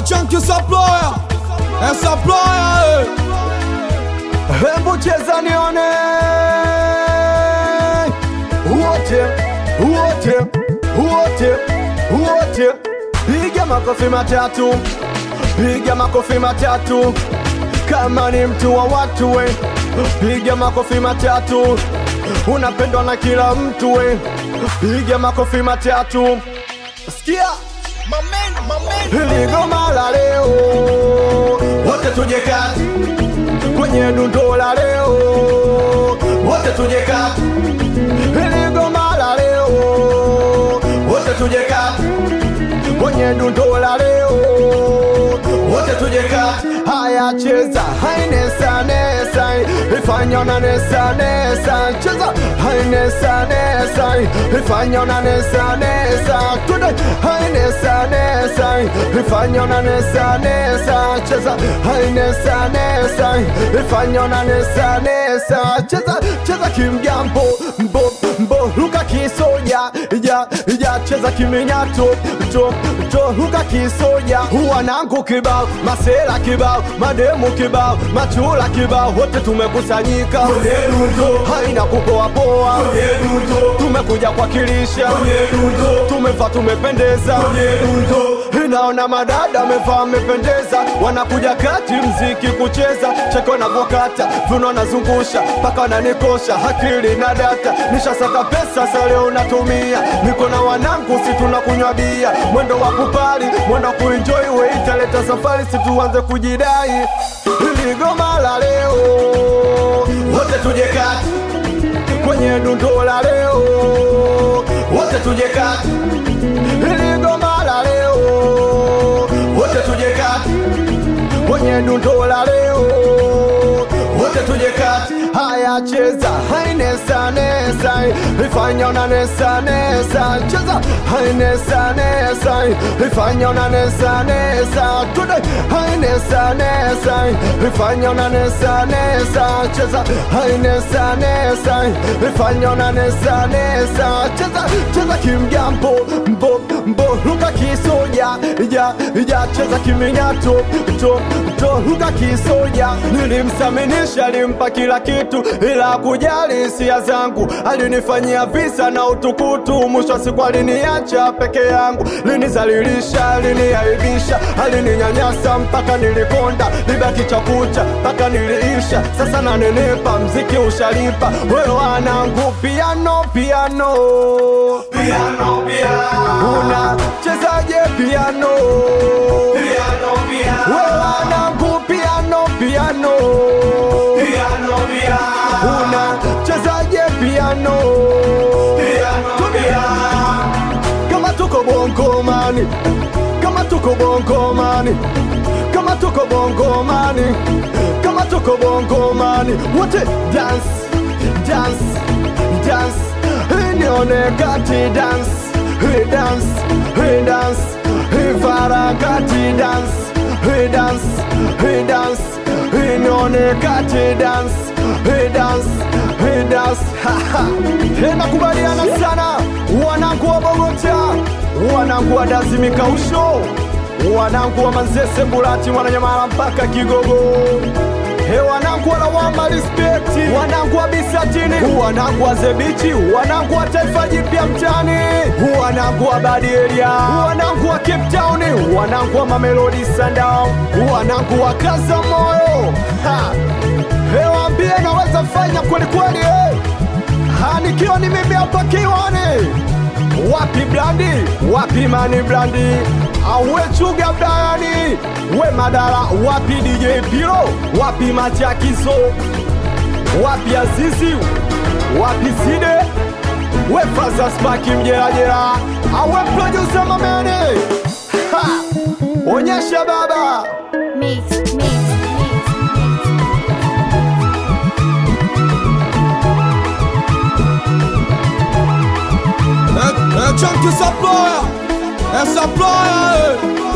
chunky supplier, a supplier. Hebu cheza nione wote wote wote wote, piga makofi matatu, piga makofi matatu, kama ni mtu wa watu we, piga makofi matatu, unapendwa na kila mtu we, piga makofi matatu, sikia hili goma la leo, wote tuje kati kwenye dundo la leo, wote tuje kati hili goma la leo, wote tuje kati kwenye dundo la leo, wote tuje kati. Haya, cheza hainesa nesa, ifanya na nesa nesa, cheza hainesa nesa, ifanya na nesa nesa, tude hainesa nesa, ifanya na nesa nesa, cheza hainesa nesa, ifanya na nesa nesa, cheza cheza kimgambo mbo mbo luka kisoja ya ya cheza kiminyato to to luka kisoja wanangu kibao masela kibao mademu kibao machula kibao wote tumekusanyika haina kupoa poa tumekuja kuwakilisha tumevaa tumependeza inaona madada amevaa amependeza wanakuja kati mziki kucheza cheko wanavyokata vuno nazungusha mpaka wananikosha akili na data nishasaka pesa sasa leo natumia niko na wanangu si tunakunywa bia mwendo wa kupali mwendo wa kuenjoy we italeta safari si tuanze kujidai ili goma la leo wote tuje kati kwenye dundo la leo wote tuje kati ili goma la leo wote tuje kati kwenye dundo la leo wote tuje kati haya cheza hainesa nesa ifanya una nesa nesa cheza hainesa nesa ifanya una nesa nesa tude hainesa nesa ifanya una nesa nesa cheza hainesa nesa ifanya una nesa nesa cheza cheza kimgambo mbo mbo luka kisoja ya ya cheza kiminyato to to luka kisoja nilimsaminisha alimpa kila kitu ila kujali hisia zangu alinifanyia visa na utukutu mwisho wa siku aliniacha peke yangu linizalilisha aliniaibisha alininyanyasa mpaka nilikonda libaki chakucha mpaka niliisha sasa nanenepa mziki ushalipa wewe wanangu piano piano Piano, piano, unachezaje piano piano, piano, wewe wanangu piano piano piano, piano, unachezaje piano piano, piano. kama tuko bongomani kama tuko bongomani kama tuko bongomani kama tuko bongomani wote dance dance dance nione kati dance Hey dance hey dance hey fara kati dance hey dance hey dance hey nione kati dance hey dance hey dance ha ha hey nakubaliana sana wanangu wa Bogota wanangu wa Dazimika usho wanangu wa Manzese Mbulati Mwananyamala mpaka Kigogo He wanangu wa Lawama respect, wanangu wa Bisatini, wanangu wa Zebichi, wanangu wa Taifa Jipya mtani, wanangu wa Badi Area, wanangu wa Cape Town, wanangu wa Mamelodi Sundowns, wanangu wa Kaza Moyo. Ha! He waambie naweza fanya kweli kweli eh. Ha, nikiwa ni mimi hapa kiwani wapi blandi wapi mani blandi awe chuga blani we madara wapi dj piro wapi machakizo wapi azizi wapi side we faza spaki mjerajera awe producer mamene ha onyesha baba Mix, mix, mix, mix. É, é chunky supplier, é supplier,